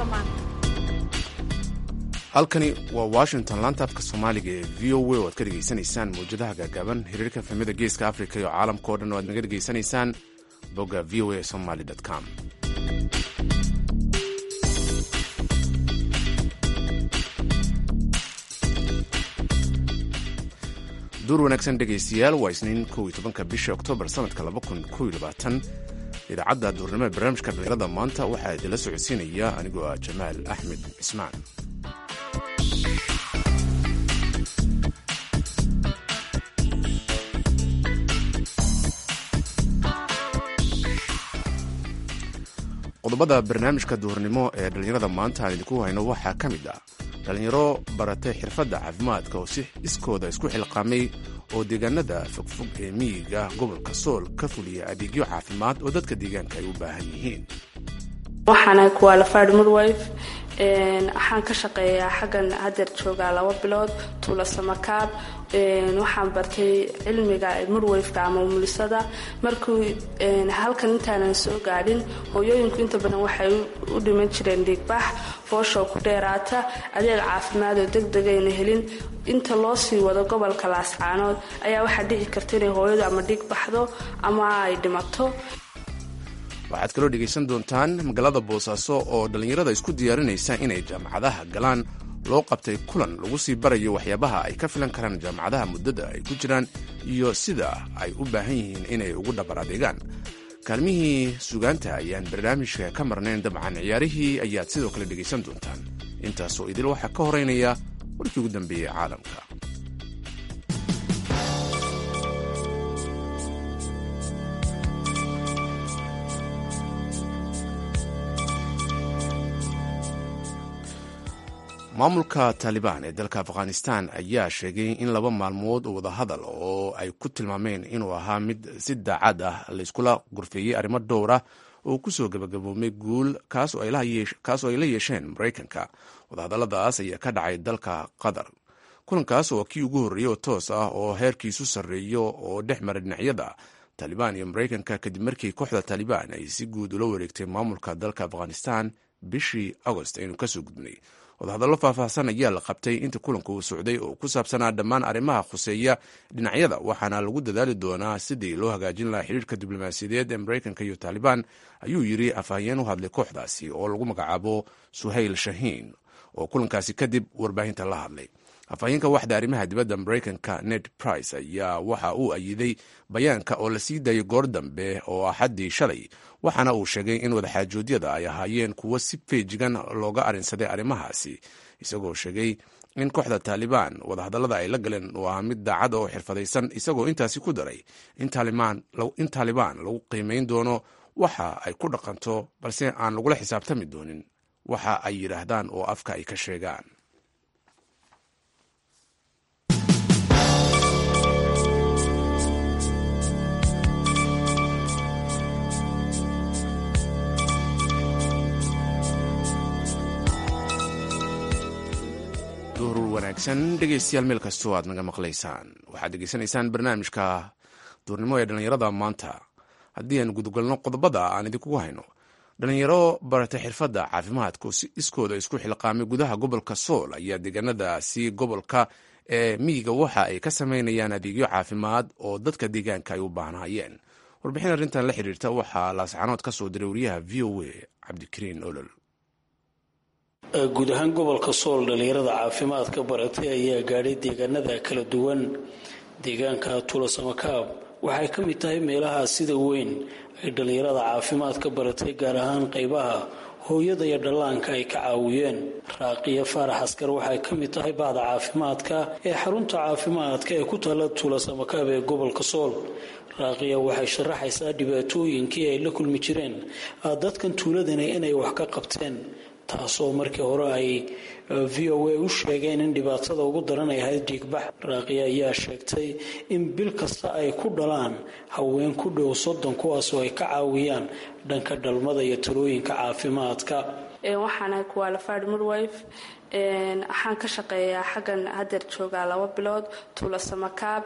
maanta halkani waa washington laantaafka soomaaliga ee v o a oo aad ka dhegaysanaysaan mawjadaha gaagaaban xiriirka fahmada geeska africa iyo caalamka o dhan oo aad naga dhegaysanaysaan bogga v o a somaly com duur wanaagsan dhegaystayaal waa isniin kow iyo tobanka bisha oktoobar sanadka laba kun kow iyo labaatan idaacadda duurnimo ee barnaamijka dhalinyarada maanta waxaa idinla socodsiinaya anigoo ah jamaal axmed cismaan qodobada barnaamijka duurnimo ee dhallinyarada maanta aan idinku hayno waxaa ka mid ah dhallinyaro baratay xirfadda caafimaadka oo si iskooda isku xilqaamay oo deegaanada fogfog ee miyiga gobolka sool ka fuliya adeegyo caafimaad oo dadka deegaanka ay u baahan yihiin waxaana kuwaalafad mudwife waxaan ka shaqeeyaa xaggan hadeer joogaa laba bilood tuula samakaab waxaan bartay cilmiga mudwifeka ama umulisada markii halkan intaanan soo gaadhin hooyooyinku inta badan waxay u dhiman jireen dhiigbax fooshow ku dheeraata adeeg caafimaad oo degdegayna helin inta loo sii wado gobolka laascaanood ayaa waxaa dhici karta inay hooyadu ama dhiig baxdo ama ay dhimato waxaad kaloo dhegaysan doontaan magaalada boosaaso oo dhallinyarada isku diyaarinaysa inay jaamacadaha galaan loo qabtay kulan lagu sii barayo waxyaabaha ay ka filan karaan jaamacadaha muddada ay ku jiraan iyo sida ay u baahan yihiin inay ugu dhabar adeegaan kaalmihii sugaanta ayaan barnaamijka ka marnayn dabcan ciyaarihii ayaad sidoo kale dhegaysan doontaan intaasoo idil waxaa ka horeynaya warkii ugu dambeeyey caalamka maamulka taalibaan ee dalka afghanistan ayaa sheegay in laba maalmood oo wadahadal oo ay ku tilmaameen inuu ahaa mid si daacad ah layskula gurfeeyey arrimo dhowr ah oo kusoo gabagaboomay guul kaasoo ay la yeesheen maraykanka wadahadalladaas ayaa ka dhacay dalka qatar kulankaas oo kii ugu horreeyey oo toos ah oo heerkiisu sarreeyo oo dhex mara dhinacyada taalibaan iyo maraykanka kadib markii kooxda taalibaan ay si guud ula wareegtay maamulka dalka afghanistan bishii agost aynu kasoo gudbnay wadahadallo faahfaahsan ayaa la qabtay inta kulanka uu socday oo ku saabsanaa dhammaan arrimaha khuseeya dhinacyada waxaana lagu dadaali doonaa sidii loo hagaajin lahaa xiriirka diblomaasiyadeed ee maraykanka iyo taalibaan ayuu yidri afhayeen u hadlay kooxdaasi oo lagu magacaabo suhayl shahiin oo kulankaasi kadib warbaahinta la hadlay afhayeenka waxda arrimaha dibadda maraykanka ned price ayaa waxa uu ayiday bayaanka oo la sii daayay goor dambe oo axaddii shalay waxaana uu sheegay in wadaxaajoodyada ay ahaayeen kuwo si feejigan looga arinsaday arrimahaasi isagoo sheegay in kooxda taalibaan wadahadallada ay la galeen uu ahaa mid daacad oo xirfadaysan isagoo intaasi ku daray in taalibaan lagu qiimayn doono waxa ay ku dhaqanto balse aan lagula xisaabtami doonin waxa ay yidhaahdaan oo afka ay ka sheegaan wanaagsan dhegaystayaal meel kastoo aad naga maqlaysaan waxaad degeysanaysaan barnaamijka duurnimo ee dhallinyarada maanta haddii aan gudagalno qodobada aan idinkugu hayno dhallinyaro baratay xirfadda caafimaadku si iskooda isku xilqaamay gudaha gobolka sool ayaa deegaanadaasi gobolka ee miyiga waxa ay ka samaynayaan adeegyo caafimaad oo dadka deegaanka ay u baahnaayeen warbixin arrintan la xiriirta waxaa laascanood ka soo diray wariyaha v o a cabdikariin olol guud ahaan gobolka sool dhallinyarada caafimaadka baratay ayaa gaadhay deegaanada kala duwan deegaanka tuulasamakaab waxay ka mid tahay meelaha sida weyn ay dhallinyarada caafimaadka baratay gaar ahaan qaybaha hooyada iyo dhallaanka ay ka caawiyeen raaqiya faarax askar waxay ka mid tahay bahda caafimaadka ee xarunta caafimaadka ee ku taalla tuulasamakaab ee gobolka sool raaqiya waxay sharaxaysaa dhibaatooyinkii ay la kulmi jireen dadkan tuuladani inay wax ka qabteen taasoo markii hore ay v o a u sheegeen in dhibaatada ugu daran ay ahayd dhiigbax raaqiya ayaa sheegtay in bil kasta ay ku dhalaan haween ku dhow soddon kuwaasoo ay ka caawiyaan dhanka dhalmada iyo talooyinka caafimaadka waxaanahay kuwaalafad mudwife waxaan ka shaqeeyaa xaggan hadeer joogaa laba bilood tuula samakaab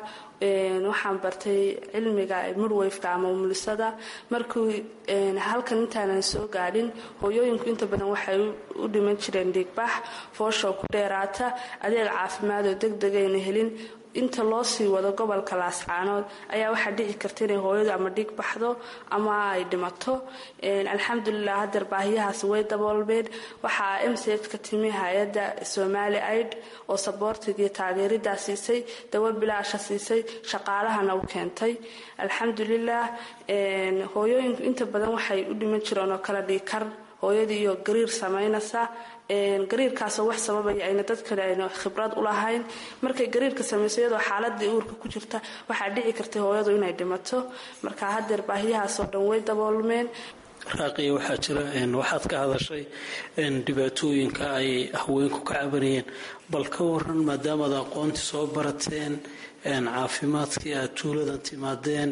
waxaan bartay cilmiga murweyfka ama umulisada markii halkan intaanan soo gaadhin hooyooyinku inta badan waxay u dhiman jireen dhiigbax foosho ku dheeraata adeeg caafimaad oo degdegayna helin inta loo sii wado gobolka laascaanood ayaa waxaa dhici karta inay hooyadu ama dhiig baxdo ama ay dhimato alxamdulilah hadeer baahiyahaas way daboolmeen waxaa mch ka timi hay-adda somali aid oo saboortiga iyo taageeridaa siisay dawo bilaasha siisay shaqaalahana u keentay alxamdulilah hooyooyinku inta badan waxay u dhiman jireen oo kale dhiikar hooyadii iyo gariir samaynaysa gariirkaasoo wax sababaya ayna dad kale ayna khibrad u lahayn markay gariirka samayso iyadoo xaaladii uurka ku jirta waxaa dhici kartay hooyadu inay dhimato marka hadeer baahiyahaasoo dhan way daboolmeen raaqiya waxaa jira waxaad ka hadashay dhibaatooyinka ay haweenku ka cabanayeen bal ka waran maadaamaad aqoontii soo barateen caafimaadkii aad tuuladan timaadeen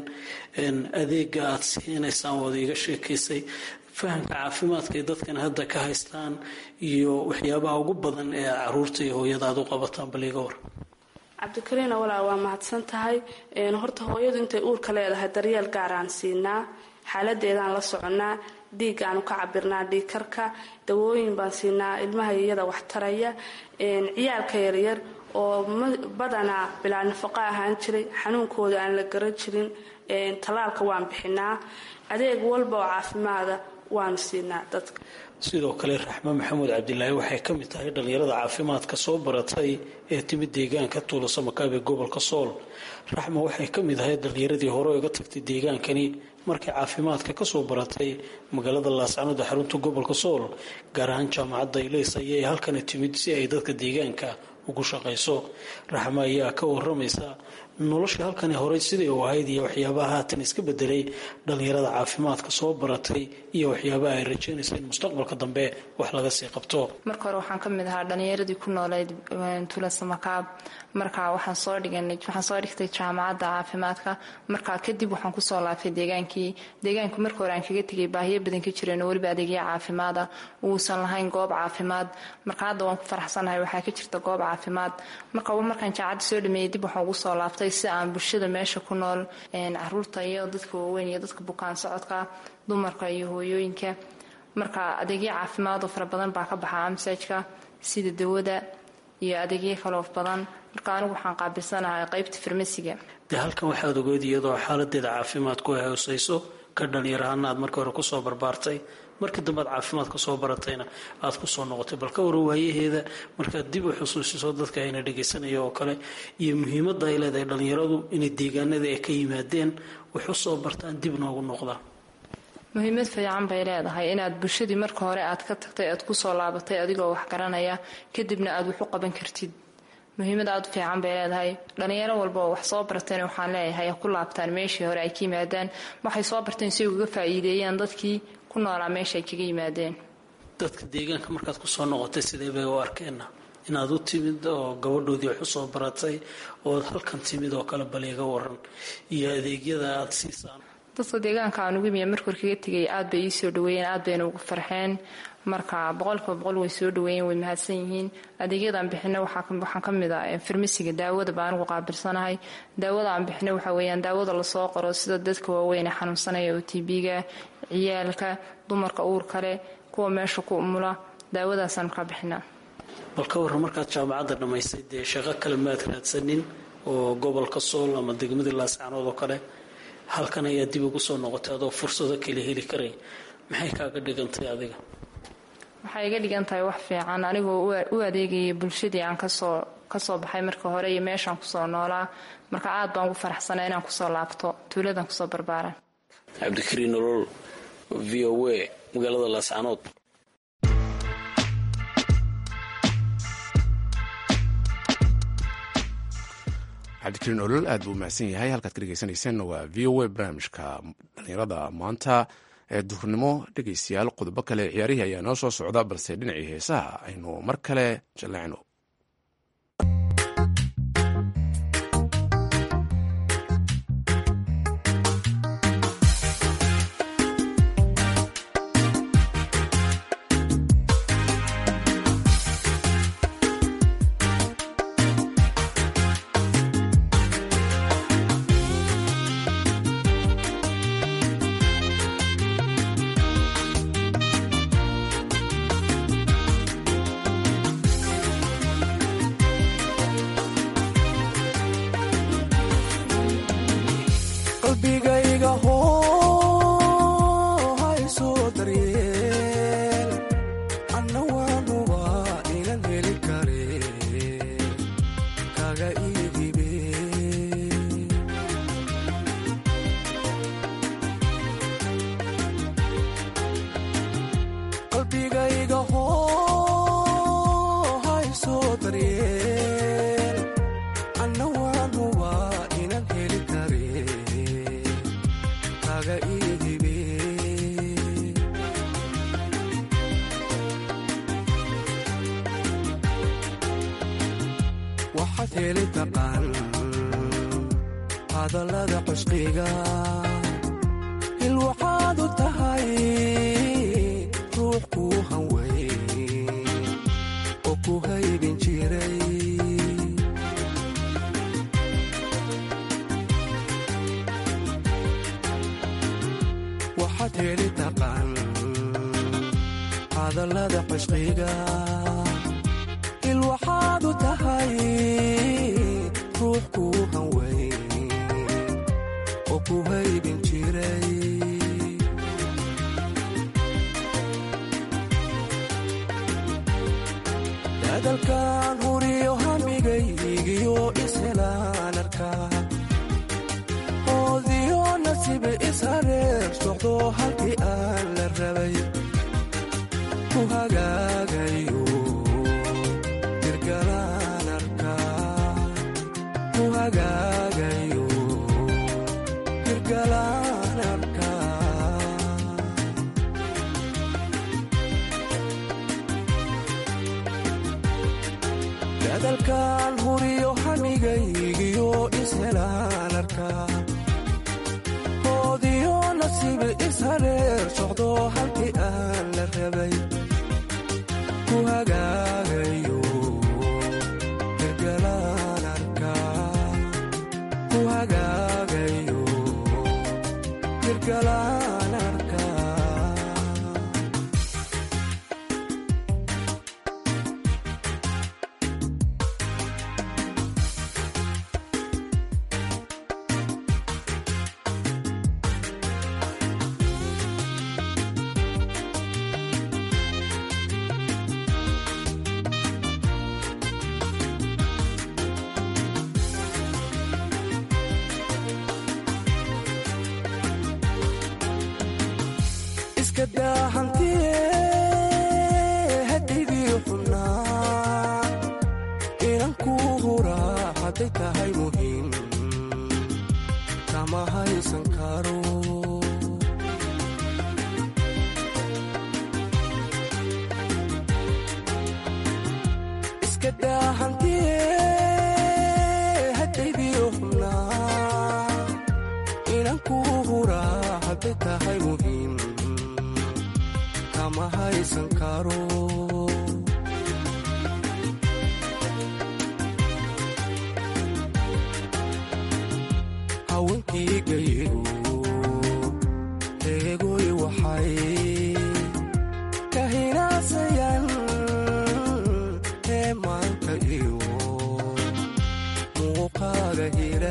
adeega aad siinaysaan waad iiga sheekaysay fahamka caafimaadka ay dadkan hadda ka haystaan iyo waxyaabaha ugu badan ee caruurta iyo hooyada aad u qabataan bal iiga waran cabdikariina walaa waa mahadsan tahay horta hooyadu intay uurka leedahay daryeel gaaraan siinaa xaaladeedaan la soconaa dhiigaanu ka cabirnaa dhiigkarka dawooyin baan siinaa ilmaha iyada wax taraya ciyaalka yaryar oo badanaa bilaa nafaqo ahaan jiray xanuunkooda aan la garan jirin tallaalka waan bixinaa adeeg walba oo caafimaada waanu siinaa dadka sidoo kale raxme maxamuud cabdilaahi waxay ka mid tahay dhallinyarada caafimaadka soo baratay ee timid deegaanka tuulasamakaab ee gobolka sool raxme waxay ka mid ahayd dhallinyaradii hore uga tagtay deegaankani markay caafimaadka kasoo baratay magaalada laascanood ee xarunta gobolka sool gaar ahaan jaamacadda ileys ayay halkani timid si ay dadka deegaanka ugu shaqayso raxme ayaa ka waramaysa noloshii halkani horey sidai u ahayd iyo waxyaabaha haatan iska bedelay dhallinyarada caafimaadka soo baratay iyo waxyaabaha ay rajaynaysa in mustaqbalka dambe wax laga sii qabto marka hore waxaan ka mid ahaa dhallinyaradii ku nooleyd tuulasamakaab marka waxaan soo dhiganay waxaan soo dhigtay jaamacadda caafimaadka marka kadib waxaan kusoo laabtay deegaankii deegaanku marka hore aan kaga tegay baahiyo badan ka jireen oo weliba adeegya caafimaada uusan lahayn goob caafimaad marka hadda waan ku faraxsanahay waxaa ka jirta goob caafimaad marka markaan jaamacadda soo dhameeyey dib waxaan ugu soo laabtay si aan bulshada meesha ku nool caruurta iyo dadka waaweyn iyo dadka bukaan socodka dumarka iyo hooyooyinka marka adeegyo caafimaad oo fara badan baa ka baxa amsajka sida dawada iyo adeegyo kaloo badan marka anigu waxaan qaabilsanahay qaybta farmasiga dee halkan waxaad ogeed iyadoo xaaladeeda caafimaadku ay hooseyso ka dhalinyarahaana aad markii hore kusoo barbaartay markii dambe aad caafimaadka soo baratayna aad kusoo noqotay bal ka wara waayaheeda markaad dib u xusuusiso dadka ayna dhagaysanaya oo kale iyo muhiimadda ay leedahay dhallinyaradu inay deegaanada ay ka yimaadeen wax u soo bartaan dib noogu noqdaan muhiimad fiican bay leedahay inaad bulshadii marka hore aad ka tagtay aad kusoo laabatay adigoo wax garanaya kadibna aad wax u qaban kartid muhiimad aad u fiican bay leedahay dhallinyaro walba oo wax soo barteen waxaan leeyahay ku laabtaan meeshii hore ay ka yimaadaan waxay soo barteen si uga faa'iideeyaan dadkii ku noolaa meesha ay kaga yimaadeen dadka deegaanka markaad kusoo noqotay sidee bay u arkeenna inaad u timid oo gabadhoodii wax usoo baratay ood halkan timid oo kale bal iga waran iyo adeegyada aad siisaan dadka deegaanka aan ugu imiya markor kaga tegay aad bay ii soo dhaweeyeen aad bayna ugu farxeen marka boqolkiiba boqol way soo dhaweeyeen way mahadsan yihiin adeegyadan bixina waxaan ka mid ah farmasiga daawada baa anigu qaabilsanahay daawada aan bixina waxaa weeyaan daawada lasoo qoro sida dadka waaweyn ee xanuunsanaya oo tb-ga ciyaalka dumarka uurka leh kuwa meesha ku umula daawadaasaan ka bixinaa bal ka warran markaad jaamacadda dhammaysay dee shaqo kale maad raadsanin oo gobolka sool ama degmadii laascanood oo kale halkan ayaa dib ugu soo noqotay adoo fursado kale heli karay maxay kaaga dhigantay adiga waxay iga dhigan tahay wax fiican anigoo u adeegayay bulshadii aan kasoo kasoo baxay marka hore iyo meeshaan kusoo noolaa marka aad baan ugu faraxsanaa inaan kusoo laabto tuuladan kusoo barbaaran cabdikariin nolol v o a magaalada laascanood cabdikariin olol aad buu umahadsan yahay halkaad ka dhegeysaneyseen waa v o a barnaamijka dhalinyarada maanta ee duhurnimo dhegeystayaal qodobo kale ciyaarihii ayaa noo soo socda balse dhinacii heesaha aynu mar kale jalleecno heli taqaan hadallada cusqiga il waxaad u tahay ruux kuu hanway oo ku haybin jiray waxaad heli taqaan hadallada cusqiga il waxaad u tahay ruux kuu hanway oo ku haybin jiray dadalkan huriyo hamigaygiyo ishelaan arkaa oodiyo nasibe ishareer socdo halkii aan la rabay ku hagaagayo dirgalaan arkaa ku hagaagayo dirgalaan arkaa dadalkan huriyo hamigaygiyo ishelaan arkaa oodiyo nasibe ishareer socdo halkii aan la rabay ku hagaagayo dirgalaan arkaa ku hagaagayo dirgalaan arkaa iska daahantiye hadigii xubnaa inan kuu huraa hadday tahay muhiim kama haysan karo iska daahantiye hadaydii xubnaa inan kuu huraa hadday tahay muhiim kama haysan karo haweenkii gayigu eegoy waxay ka hinaasayaan heemaanka iyo muuqaaga hira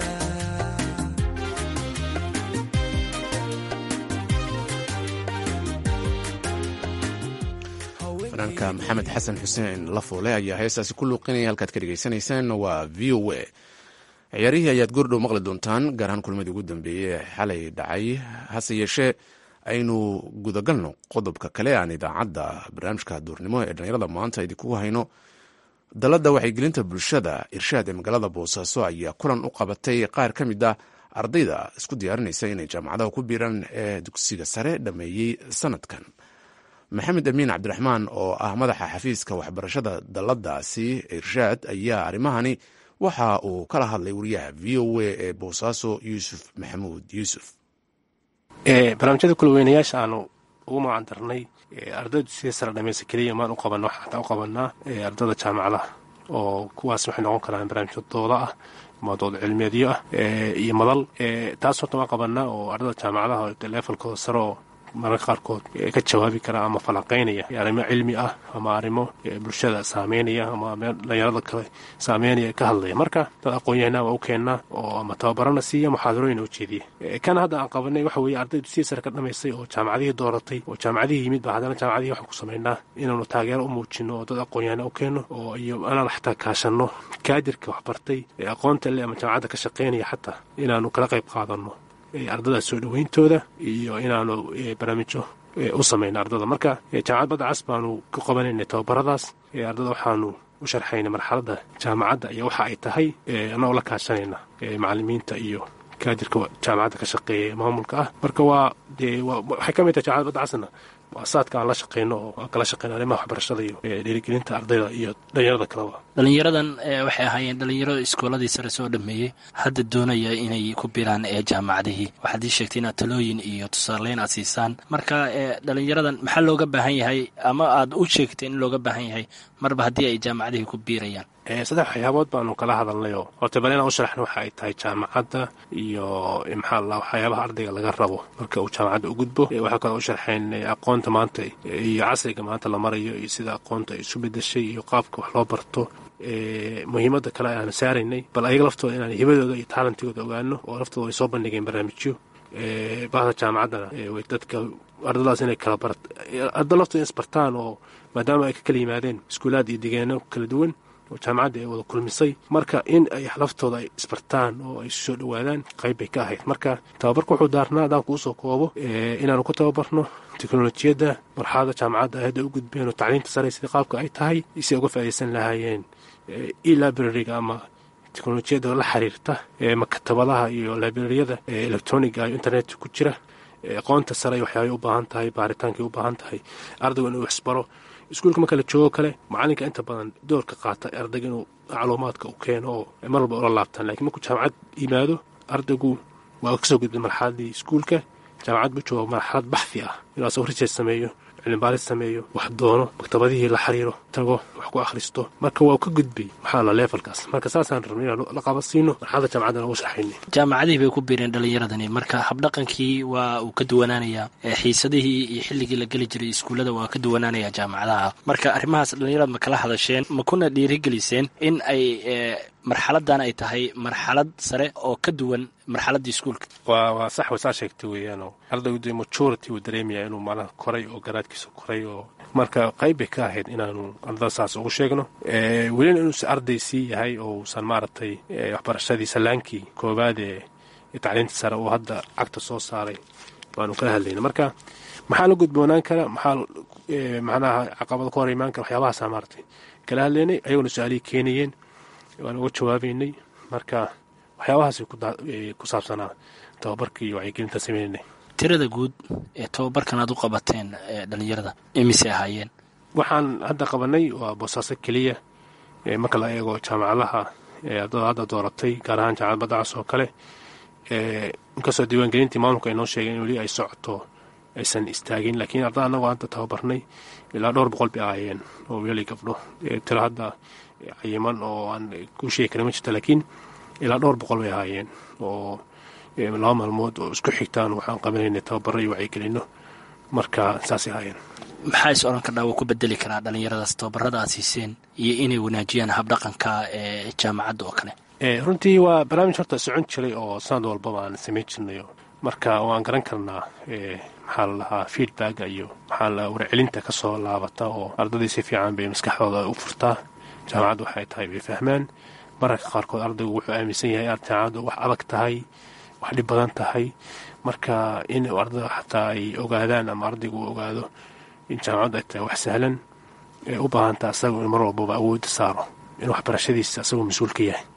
fanaanka maxamed xasan xuseen lafoole ayaa heestaasi ku luuqinaya halkaad ka dhegaysanaysaan waa v o a ciyaarihii ayaad goordhow maqli doontaan gaar ahaan kulmadii ugu dambeeyey ee xalay dhacay hase yeeshee aynu gudagalno qodobka kale aan idaacadda barnaamijka duurnimo ee dhallinyarada maanta idinku hayno dalladda waxaygelinta bulshada irshaad ee magaalada boosaaso ayaa kulan u qabatay qaar ka mid ah ardayda isku diyaarinaysa inay jaamacadaha ku biiraan ee dugsiga sare dhammeeyey sanadkan maxamed amiin cabdiraxmaan oo ah madaxa xafiiska waxbarashada dalladaasi irshaad ayaa arrimahani waxa uu kala hadlay wariyaha v o a ee boosaaso yuusuf maxamuud yuusuf barnaamijyada kulaweynayaasha aanu ugu magacan darnay ardaydu sidii sare dhamaysa keliya maan u qabanno waxaan xataa u qabanaa ardayda jaamacadaha oo kuwaas waxay noqon karaan barnaamijyo dooda ah madood cilmiyeedyo ah iyo madal taas horta waan qabanaa oo ardayda jaamacadaha leefalkooda sare oo mararka qaarkood ka jawaabi kara ama falanqaynaya arrimo cilmi ah ama arrimo bulshada saameynaya ama dhalinyarada kale saameynaya ka hadlaya marka dad aqoon-yahanaa waa u keennaa oo ama tababarana siiya muxaadarooyina u jeediya kana hadda aan qabanay waxa weeye ardaydu sii sare ka dhamaysay oo jaamacadihii dooratay oo jaamacadihii yimid ba haddana jaamacadihii waxaan ku samaynaa inaanu taageero u muujino oo dad aqoon-yahana u keenno oo iyo inaan xataa kaashanno kaadirka waxbartay ee aqoonta le ama jaamacadda ka shaqaynaya xataa inaanu kala qayb qaadanno ardada soo dhaweyntooda iyo inaanu barnaamijyo u samayna ardada marka jaamacad badda cas baanu ku qabanayna tababaradaas ardada waxaanu u sharxayna marxaladda jaamacadda iyo waxa ay tahay annagoo la kaashanayna macalimiinta iyo kaadirka jaamacadda ka shaqeeya maamulka ah marka waa dee waxay ka mid tahay jaamacad badda casna muasasaadka aan la shaqeyno oo aan kala shaqeyno arrimaha waxbarashada iyo dhiirigelinta ardayda iyo dhalinyarada kaleba dhalinyaradan waxay ahaayeen dhalinyaro iskooladii sare soo dhameeyey hadda doonaya inay ku biraan ee jaamacadihii waxaad ii sheegtay inaad talooyin iyo tusaaleyn aad siisaan marka dhalinyaradan maxaa looga baahan yahay ama aad u sheegtay in looga baahan yahay marba haddii ay jaamacadihii ku biirayaan saddex waxyaabood baanu kala hadalnayoo horta bal inaan u sharaxno waxa ay tahay jaamacadda iyo maxaa la waxyaabaha ardayga laga rabo marka uu jaamacadda u gudbo waxaa kaloo u sharxayn aqoonta maanta iyo casriga maanta la marayo iyo sida aqoonta ay isu bedeshay iyo qaabka wax loo barto muhiimadda kale aan saaraynay bal ayaga laftooda inaan hibadooda iyo taalantigooda ogaano oo laftooda ay soo bandhigeen barnaamijyo bahda jaamacaddana dadka ardadaas inay kala bar arda laftooda in isbartaan oo maadaama ay ka kala yimaadeen iskuulaad iyo degeeno kala duwan oo jaamacaddii ay wada kulmisay marka in ay laftooda ay isbartaan oo ay soo dhowaadaan qayb bay ka ahayd marka tababarka wuxuu daarnaa haddaan kuu soo koobo inaanu ku tababarno teknolojiyadda marxalada jaamacadda hadda u gudbeen oo tacliinta sare sidii qaabka ay tahay si ay uga faa'iidaysan lahaayeen e librariga ama teknolojiyadda la xiriirta makatabadaha iyo librariyada electroniga iyo internetka ku jira aqoonta sare waxyaabay u baahan tahay baaritaankay u baahan tahay ardaygu inuu waxsbaro iskuulka marka la joogo kale macalinka inta badan doorka qaata ardayga inuu macluumaadka u keeno oo mar walba ula laabtaan lakiin markuu jaamacad yimaado ardaygu waa kasoo gudbay marxaladii iskuulka jaamacad buu jooga marxalad baxfi ah inuu asagoo research sameeyo cilmibaaris sameeyo wax doono maktabadihii la xiriiro tago wax ku akhristo marka waa ka gudbay maxaa la levelkaas marka saasaan rabnay inaan la qabadsiino marxalada jaamacaddan ugu sharxaynay jaamacadihii bay ku biireen dhalinyaradani marka habdhaqankii waa uu ka duwanaanayaa xiisadihii iyo xilligii la geli jiray iskuullada waa ka duwanaanaya jaamacadaha marka arrimahaas dhalinyarada ma kala hadasheen ma kuna dhiirigeliseen in ay marxaladan ay tahay marxalad sare oo ka duwan marxaladii iskuulka waa waa sax way saa sheegtay weeyaanoo ardaygu dee majority uu dareemaya inuu maalaha koray oo garaadkiisa koray oo marka qayb bay ka ahayd inaanu ardada saas ugu sheegno welina inuusa arday sii yahay oo uusan maaragtay waxbarashadii salaankii koowaad ee tacliinta sare uu hadda cagta soo saaray waanu kala hadlayna marka maxaa la gudboonaan kara maxaa macnaha caqabada ku hor imaan kara waxyaabahaasa maaratay kala hadlaynay ayaguna su-aalihii keenayeen waan uga jawaabaynay marka waxyaabahaasay ku saabsanaa tababarkii iyo wacyigelinta sameynay tirada guud ee tababarkan aad u qabateen dhalinyarada imise ahaayeen waxaan hadda qabanay waa boosaaso keliya marka la eego jaamacadaha ardada hadda dooratay gaar ahaan jaamacad badacas oo kale inkastoo diiwaangelintii maamulka ay noo sheegeen in weli ay socoto aysan istaagin laakiin ardada annagoo hadda tababarnay ilaa dhowr boqol bay ahaayeen oo wiilali gabdho tiro hadda cayiman oo aan ku sheegi karin ma jirta laakiin ilaa dhowr boqol bay ahaayeen oo laba maalmood oo isku xigtaan waxaan qabanayna tababaro iyo wacyigelino marka saasay ahaayeen maxaa is odhan kardhaa wuu ku bedeli karaa dhalinyaradaas tababarada aad siiseen iyo inay wanaajiyaan habdhaqanka ee jaamacadda oo kale runtii waa barnaamij horta socon jiray oo sanad walbaba aan samayn jirnayo marka waan garan karnaa maxaa la dhahaa feedbacka iyo maxaa la warcelinta ka soo laabata oo ardadii si fiican bay maskaxdooda u furtaa jaamacaddu waxay tahay bay fahmaan mararka qaarkood ardaygu wuxuu aaminsan yahay in jaamacaddu wax adag tahay wax dhib badan tahay marka in ardada xataa ay ogaadaan ama ardaygu uu ogaado in jaamacaddu ay tahay wax sahlan ee u baahantaa asagu in mar walbaba awoodda saaro in waxbarashadiisa asagoo mas-uul ka yahay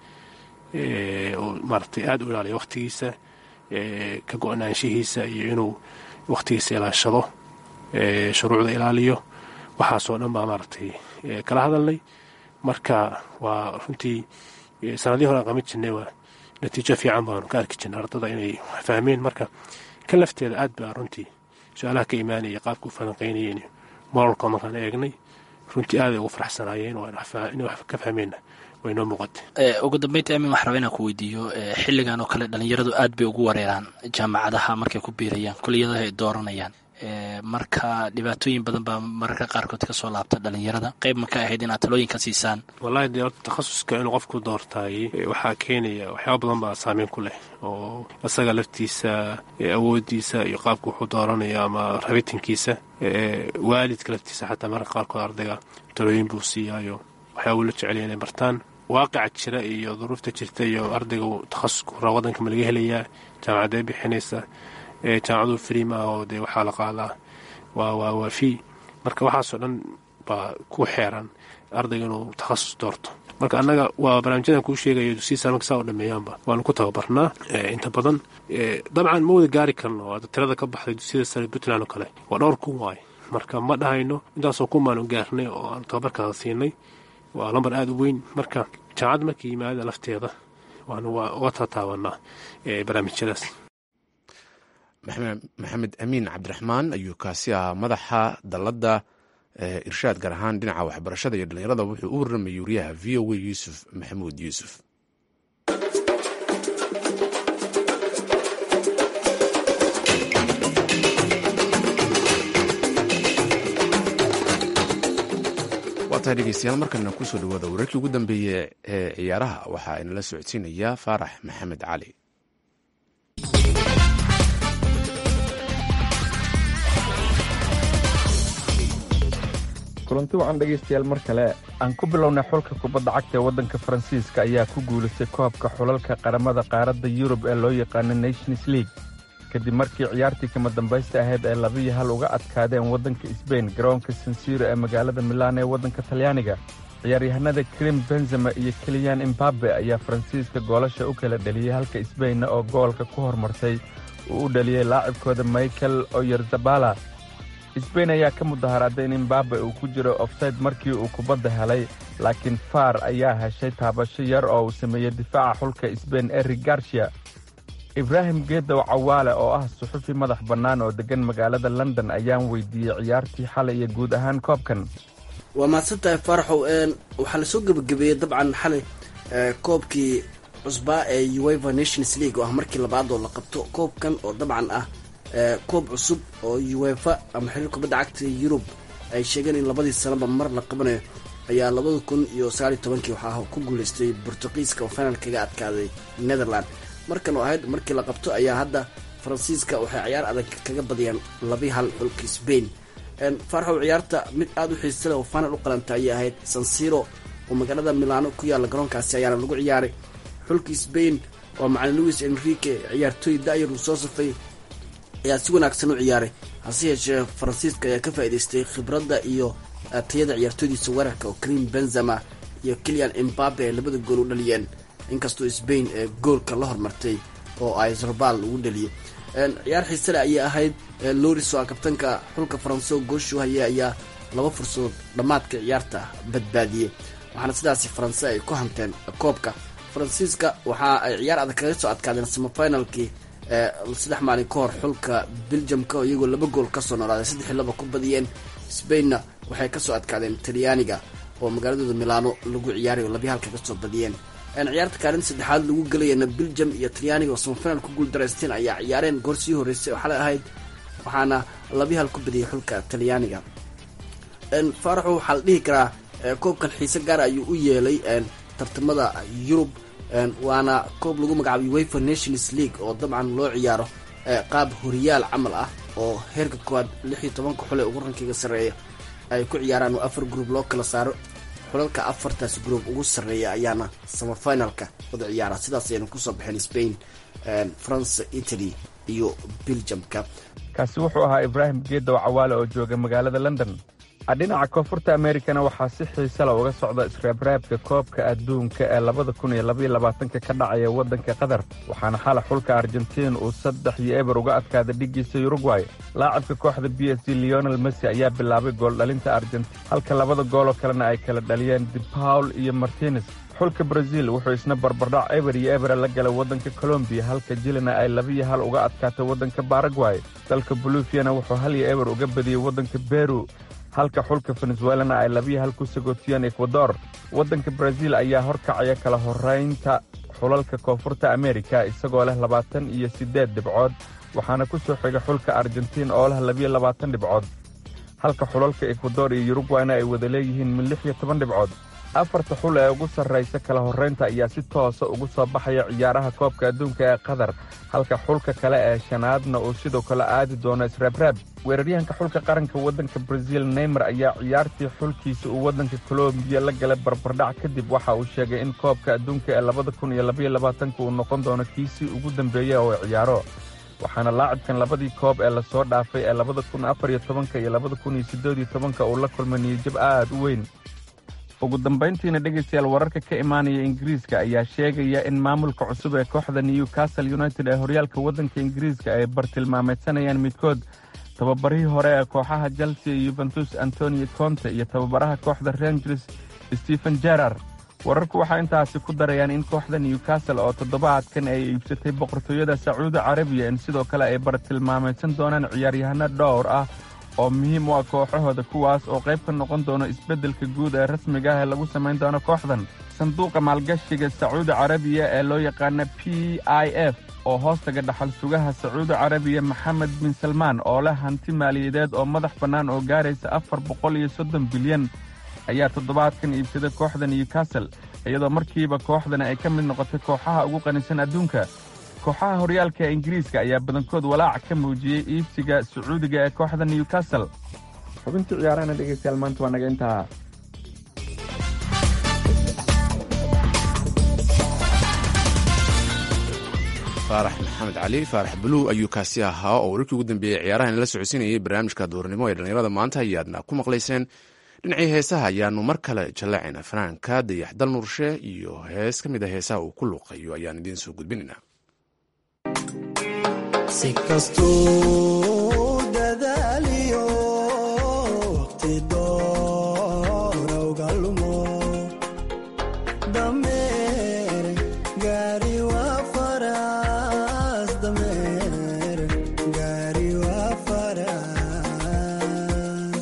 oo maaragtay aada u ilaaliya wakhtigiisa ka go-naanshihiisa iyo inuu wakhtigiisa ilaashado shuruucda ilaaliyo waxaasoo dhan baa maaragtay kala hadalnay marka waa runtii sanadihii hore aan qaban jirnay waa natiijo fiican baanu ka arki jirnay ardada inay fahmeen marka kan lafteeda aad baa runtii su-aalaha ka imaanaya qaabka u falanqaynayeen moralka markaan eegnay runtii aaday ugu faraxsanaayeen inay wax ka fahmeenna way noo muuqatay ugu dambeynta amin wax raba inaan ku weydiiyo xilligan oo kale dhalinyaradu aad bay ugu wareeraan jaamacadaha markay ku biirayaan kuliyadaha ay dooranayaan marka dhibaatooyin badan baa mararka qaarkood ka soo laabta dhalinyarada qayb ma ka ahayd inaad talooyinka siisaan wallahi dee horta takhasuska inuu qofku doortaayey waxaa keenaya waxyaaba badan baa saameyn ku leh oo isaga laftiisa awoodiisa iyo qaabka wuxuu dooranaya ama rabitinkiisa waalidka laftiisa xataa mararka qaarkood ardayga talooyin buu siiyaayo waxyaaba ula jeceliya inay bartaan waaqica jira iyo duruufta jirta iyo ardayga takhasusku raa wadanka ma laga helayaa jaamacadee bixinaysa jaamacadu free ma ah oo dee waxaa la qaadaa waa waa waa fee marka waxaasoo dhan baa ku xeeran ardayga inuu takhasus doorto marka annaga waa barnaamijyadan kuu sheegayo dugsiya marka saa u dhameeyaanba waanu ku tababarnaa inta badan dabcan ma wada gaari karno hadda tirada ka baxday dugsiyada sare puntland oo kale waa dhowr kun waaye marka ma dhahayno intaasoo kumaanu gaarnay oo aan tababarkaada siinay waa lambar aada u weyn marka jaamacad markii yimaada lafteeda waanu waa uga tataabanaa barnaamijyadaas maxamed amiin cabdiraxmaan ayuu kaasi ahaa madaxa dalladda irshaad gaar ahaan dhinaca waxbarashada iyo dhallinyarada wuxuu u warramayay wariyaha v o a yuusuf maxamuud yuusuf waa tahay dhegeystayaal markana kusoo dhawaada wararkii ugu dambeeyey ee ciyaaraha waxaa inala socodsiinayaa faarax maxamed cali kulanti wacan dhegaystayaal mar kale aan ku bilownay xulka kubadda cagta ee waddanka faransiiska ayaa ku guulaystay koobka xulalka qaramada qaaradda yurub ee loo yaqaano nations league kadib markii ciyaartii kama dambaysta ahayd ay labiyo hal uga adkaadeen waddanka sbain garoonka sansiro ee magaalada milaan ee waddanka talyaaniga ciyaaryahanada krim benzema iyo keliyan imbabe ayaa faransiiska goolasha u kala dheliyey halka sbainna oo goolka ku hormartay uu u dhaliyey laacibkooda michael oyerzabala sbain ayaa ka mudaharaaday in imbabe uu ku jiro ofsayd markii uu kubadda helay laakiin faar ayaa heshay taabasho yar oo uu sameeyey difaaca xulka sbain eric garcia ibraahim geedow cawaale oo ah suxufi madax bannaan oo deggan magaalada london ayaan weydiiyey ciyaartii xalay iyo guud ahaan koobkan waa mahadsan tahay faaraxow waxaa lasoo gebagabeeyey dabcan xalay koobkii cusbaa ee ueva nations league oo ah markii labaad oo la qabto koobkan oo dabcan ah koob cusub oo uefa ama xiriir kubadda cagta yurub ay sheegeen in labadii sanaba mar la qabanayo ayaa labada kun iyo sagaaliyo tobankii waxaa ku guuleystay bortuqiiska oo final kaga adkaaday netherland markan oo ahayd markii la qabto ayaa hadda faransiiska waxay ciyaar adag kaga badiyaan labi hal xulka sbain faarxow ciyaarta mid aada u xiisale oo final u qalanta ayay ahayd sansiro oo magaalada milano ku yaalla garoonkaasi ayaana lagu ciyaaray xulka sbain oo macalin louis enrique ciyaartooy da'yar uu soo safay ayaa si wanaagsan u ciyaaray hase yeeshee faransiiska ayaa ka faa'idaystay khibradda iyo tayada ciyaartooydiisa weerarka oo karim benzema iyo kilian imbabe ay labada gool u dhaliyeen inkastoo sbain ee goolka la hormartay oo ay zarbal ugu dhaliyay ciyaar xiisale ayay ahayd loris oo kabtanka xulka faranse oo gooshu haya ayaa laba fursadood dhammaadka ciyaarta badbaadiyey waxaana sidaasi faranse ay ku hanteen koobka faransiiska waxa ay ciyaar adag kaga soo adkaadeen semifinalkii saddex maalin ka hor xulka beljamka oo iyagoo laba gool kasoo noolaaday saddexi laba ku badiyeen sbainna waxay kasoo adkaadeen talyaaniga oo magaaladooda milano lagu ciyaaray oo labiya halka kasoo badiyeen ciyaarta kaalin saddexaad lagu gelayana beljam iyo talyaaniga oo semifinal ku guul daraysteen ayaa ciyaareen goor sii horeysay oo xalay ahayd waxaana labiya hal ku badiyay xulka talyaaniga faaraxo waxaa la dhihi karaa koobkan xiise gaara ayuu u yeelay tartamada yurub waana koob lagu magacaabay wafer nations league oo dabcan loo ciyaaro qaab horiyaal camal ah oo heerka koowaad lix iyo tobanka xule ugu rankiga sarreeya ay ku ciyaaraan oo afar group loo kala saaro xulalka afartaas group ugu sarreeya ayaana semifinalka wada ciyaara sidaas ayayna kusoo baxeen spain france italy iyo belgiumka kaasi wuxuu ahaa ibraahim geedow cawaale oo jooga magaalada london dhinaca koonfurta amerikana waxaa si xiisala uga socda israabraabka koobka adduunka ee labada kun iyo labaiyo labaatanka ka dhacaya waddanka qatar waxaana xala xulka argentiin uu saddex iyo eber uga adkaaday dhiggiisa urugway laacibka kooxda b s g leonel messi ayaa bilaabay gooldhalinta argentiin halka labada gooloo kalena ay kala dhaliyeen depaul iyo martines xulka braziil wuxuu isna barbardhac eber iyo ebera la galay waddanka colombiya halka jilina ay labiyo hal uga adkaatay waddanka baragway dalka bolufiana wuxuu hal iyo eber uga badiyey waddanka beru halka xulka venezuelana ay labiyo hal ku sagootiyeen ekwador waddanka braziil ayaa horkacaya kala horraynta xulalka koonfurta amerika isagoo leh labaatan iyo siddeed dhibcood waxaana ku soo xiga xulka argentiin oo leh labiyo labaatan dhibcood halka xulalka ekwador iyo yurugwayna ay wada leeyihiin min lix iyo toban dhibcood afarta xul ee ugu sarraysa kala horraynta ayaa si toosa ugu soo baxaya ciyaaraha koobka adduunka ee qatar halka xulka kale ee shanaadna uu sidoo kale aadi doono israabraab weeraryahanka xulka qaranka waddanka braziil neymar ayaa ciyaartii xulkiisa uu waddanka kolombiya la galay barbardhac kadib waxa uu sheegay in koobka adduunka ee labada kun iyo labaiyo labaatanka uu noqon doono kiisii ugu dambeeya oo ciyaaro waxaana laacibkan labadii koob ee lasoo dhaafay ee labada kun afar iyo tobanka iyo labada kun iyo siddeed iyo tobanka uu la kulmay niyijab aad u weyn ugu dambayntiina dhegaystayaal wararka ka imaanaya ingiriiska ayaa sheegaya in maamulka cusub ee kooxda newcastle united ee horyaalka waddanka ingiriiska ay bartilmaameedsanayaan midkood tababarihii hore ee kooxaha chelsea iyo yuventus antonio conte iyo tababaraha kooxda rangers stephen jerar wararku waxay intaasi ku darayaan in kooxda newcastle oo toddobaadkan ay iibsatay boqortooyada sacuudi carabiya in sidoo kale ay bartilmaamaysan doonaan ciyaaryahano dhowr ah oo muhiim u ah kooxahooda kuwaas oo qayb ka noqon doono isbeddelka guud ee rasmiga ah ee lagu samayn doono kooxdan sanduuqa maalgashiga sacuudi carabiya ee loo yaqaana p i f oo hoostaga dhaxal sugaha sacuudi carabiya maxamed bin salmaan oo leh hanti maaliyadeed oo madax bannaan oo gaaraysa afar boqol iyo soddon bilyan ayaa toddobaadkan iibsaday kooxda newcastle iyadoo markiiba kooxdani ay ka mid noqotay kooxaha ugu qanisan adduunka kooxaha horyaalka ee ingiriiska ayaa badankood walaac ka muujiyey iibsiga sacuudiga ee kooxda newcastle xubintii ciyaarahana dhegeystayaal maanta waa naga intaa faarax maxamed cali faarax buluw ayuu kaasi ahaa oo wararkii ugu dambeeyey ciyaarahan la socodsiinayay barnaamijka duurnimo ee dhallinyarada maanta ayaadna ku maqlayseen dhinacii heesaha ayaanu mar kale jallacayna fanaanka dayaxdal nurshe iyo hees ka mid a heesaha uu ku luuqayo ayaan idiin soo gudbinaynaa si kastuu dadaaliyo waqti doorowga lumo dameer gaari waa faras dameer gaari waa faras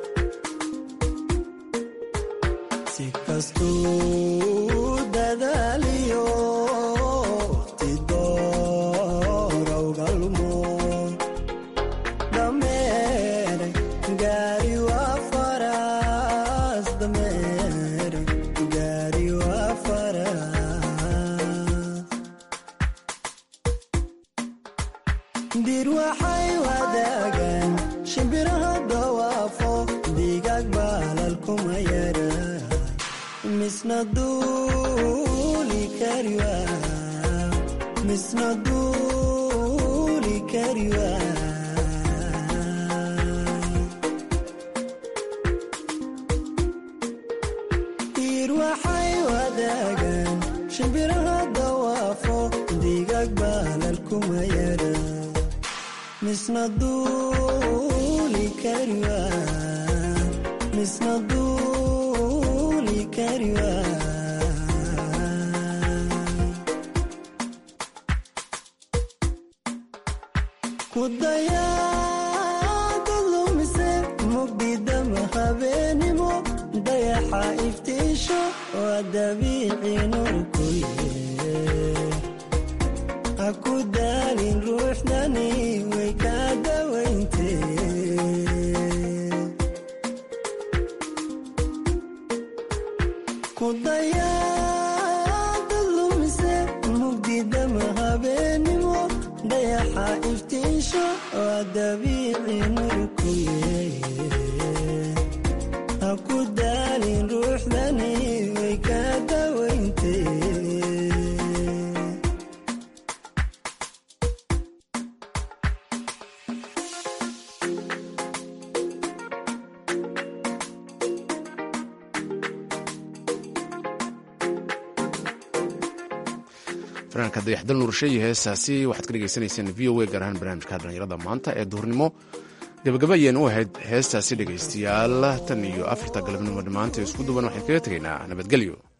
si kastuu dadaaliyo waqti doorowga lumo dameer gaari waa faras dameer gaari waa faras dir waxay wadaagaan shimbiraha dawaafo digaag baalal kuma yara misna duuli kari waa misna duuli kari waa dir waxay wadaagaan shimbiraha dawaafo digaag baalal kuma yara misna duuli kari waa misna duuli kari waa ku dayaada lumise mugdidama habeenimo dayaxa iftiisho waa dabiici nur kuye ha ku daalin ruuxdani way kaa dawayntee ku dayaada lumise mugdidama habeenimo dayaxa iftiisho waa dabiici nur kuye ha ku daalin ruuxdani way kaa dawayntee fanaanka dayaxdal nurshe iyo heesaasi waxaad ka dhegaysanayseen v o a gaar ahaan barnaamijka dhallinyarada maanta ee duhurnimo gabagaba ayeen u ahayd heestaasi dhegaystayaal tan iyo afarta galabnimo dhammaanta isku duban waxaan kaga tegaynaa nabadgelyo